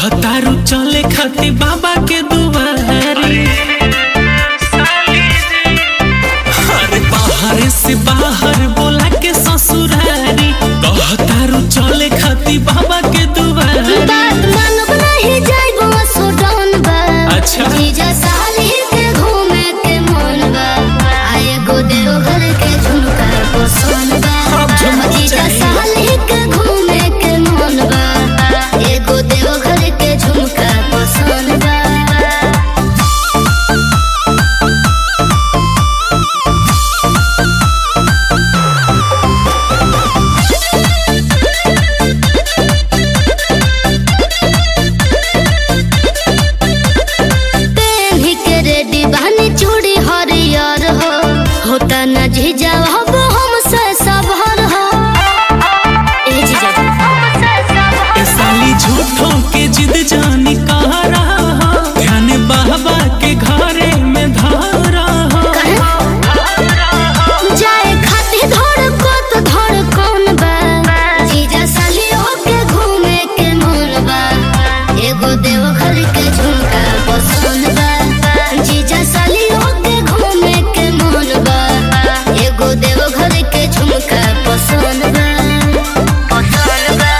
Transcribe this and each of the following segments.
कहतारू चले खाती बाबा के दुआरी अरे बाहर से बाहर बोला के ससुरारी कहतारू चले खाती बाबा के दुआरी बात मानब नहीं जाइबो सुडौन बा अच्छा। जीजा साली के घूमे के मन बा आए गो देवघर के झुमका पसंद अब बा झुमका जीजा चाहिए। साली के घूमे के मन बा एगो देवघर के झुमका पसंद बा पेन्ही के रेडी बहनी चूड़ी हरियर हो होता न जीजा हब हमसे सबहर हो ए जीजा ए साली झूठों के जिद जानी कह रहा हो ध्यान बाबा के घरे में धारा हो जाए खाती धड़कत धड़कन बा जीजा सालियों के घूमे के मन बा एगो देवघर के झुमका पसंद बा जीजा सालियों के घूमे के मन बा एगो देवघर के झुमका पसंद बा पसंद बा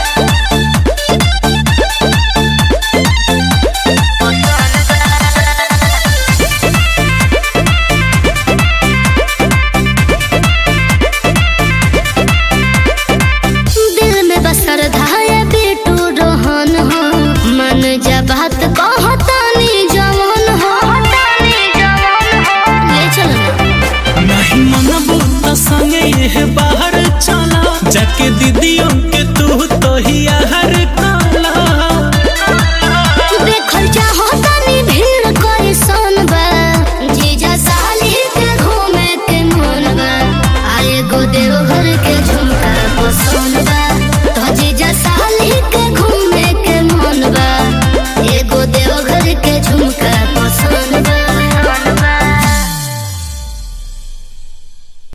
दिल में बसर धाया बेटू रोहन हो मन जा बात कहतानी जवन हो ले चल नहीं मनबू तो संगे ये बाहर चला जाके दीदियों